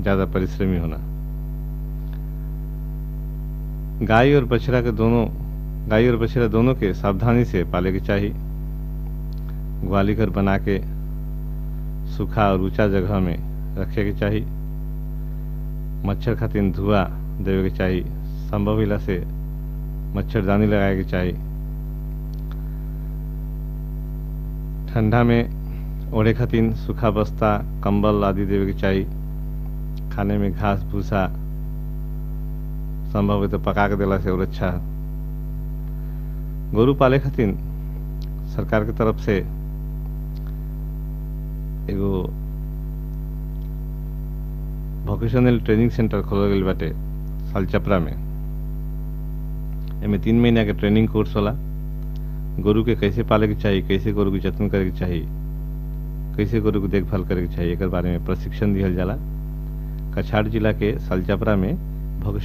ज्यादा परिश्रमी होना गाय और बछड़ा के दोनों गाय और बछड़ा दोनों के सावधानी से पाले के चाहिए ग्वाली घर बना के सूखा और ऊंचा जगह में रखे के चाहिए मच्छर खातिर धुआं देवे के चाहिए संभव हिला से मच्छरदानी लगाए के चाहिए ठंडा में ओढ़े खातिर सूखा बस्ता कंबल आदि देवे के चाहिए खाने में घास भूसा संभव है तो पका के देला से और अच्छा है गोरु पाले खातिर सरकार के तरफ से एगो वोकेशनल ट्रेनिंग सेंटर खोलल गईल बाटे सालचपरा में एमे तीन महीना के ट्रेनिंग कोर्स होला गोरु के कैसे पाले के चाहिए कैसे गोरु के जतन करे के चाहिए कैसे गोरु के देखभाल करे के चाहिए एकर बारे में प्रशिक्षण दिहल जाला कछाड़ जिला के सालचपरा में